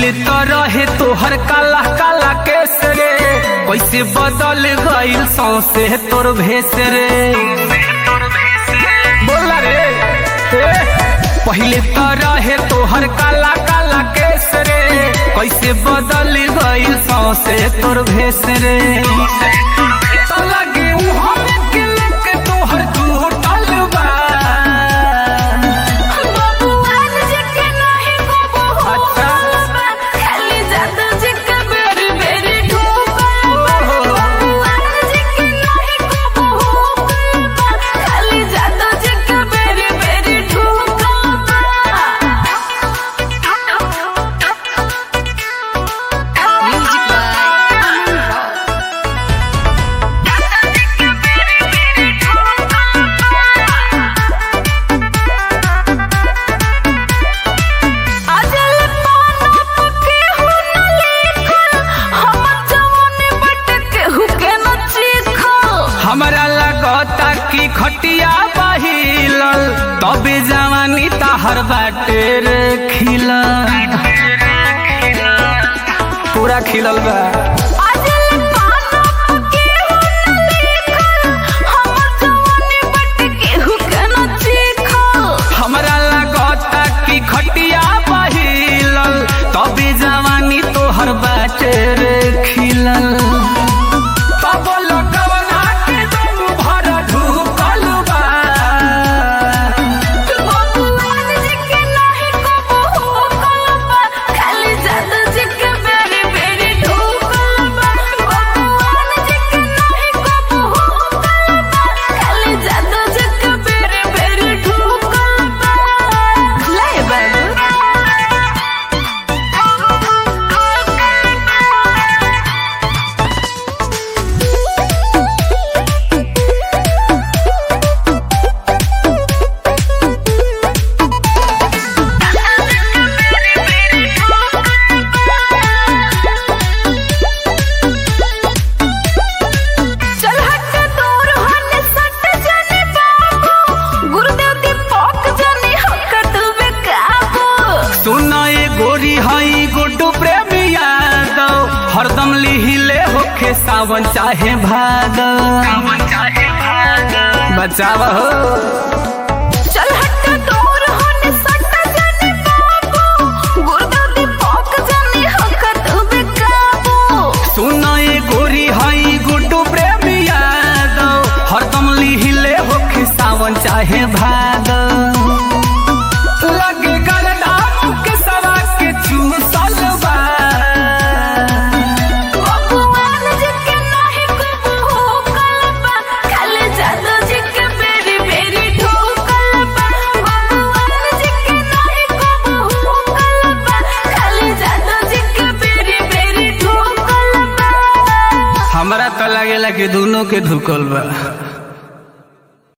पहिले तो रहे तोहर काला काला केस रे कैसे बदल गइल सौसे तोर भेस रे बोला रे ए, पहिले तो रहे तोहर काला काला केस रे कैसे बदल गइल सौसे तोर भेस रे तो लगे उहाँ में गिल के तोहर टूटल बा बबुआन जके नाही को अच्छा। बहु खाली जादू जके बेरी बेरी ठोकर बबुआन जके नाही को बहु खाली जादू जके बेरी बेरी ठोकर म्यूजिक अजल पाना पके हु न लेखल हम जवानी बटके हु के न चीखल हमरा लगता कि खटिया बहिलल तबे जवानी ताहर बाटे रे खिलल पूरा खिलल बा अजल पाना पके हु न लेखल हम जवानी बटके हु के न चीखल हमरा लगता कि खटिया बहिलल तबे जवानी तोहर बाटे रे खिलल तब लगवना के दम भर ढुकल बा बबुआन जके नाही को बहु कलबा खाली जादू जके बेरी बेरी ठोकर बबुआन जके नाही को बहु कलबा खाली जादू जके बेरी बेरी ठोकर ले चल हट दूर होने सट जाने बाबू गुरुदेव दीपक जाने हक तू बेकाबू सुना ये गोरी हई गुड्डू प्रेमी यादव हरदम लिहिले होखे सावन चाहे भादव बचाव हो चल हट दूर होने सट जाने बाबू गुरुदेव दीपक जाने हक तू बेकाबू सुना ये गोरी हई गुड्डू प्रेमी यादव हरदम लिहिले होखे सावन चाहे भादव लगे गलदा के सवा के चूसल बा बबुआन जके नाही को बहु कलबा खाली जादू जके बेरी बेरी ठोकलबा बबुआन जके नाही को बहु कलबा खाली जादू जके बेरी बेरी ठोकलबा हमरा तो लगेला कि दोनों के धुकल बा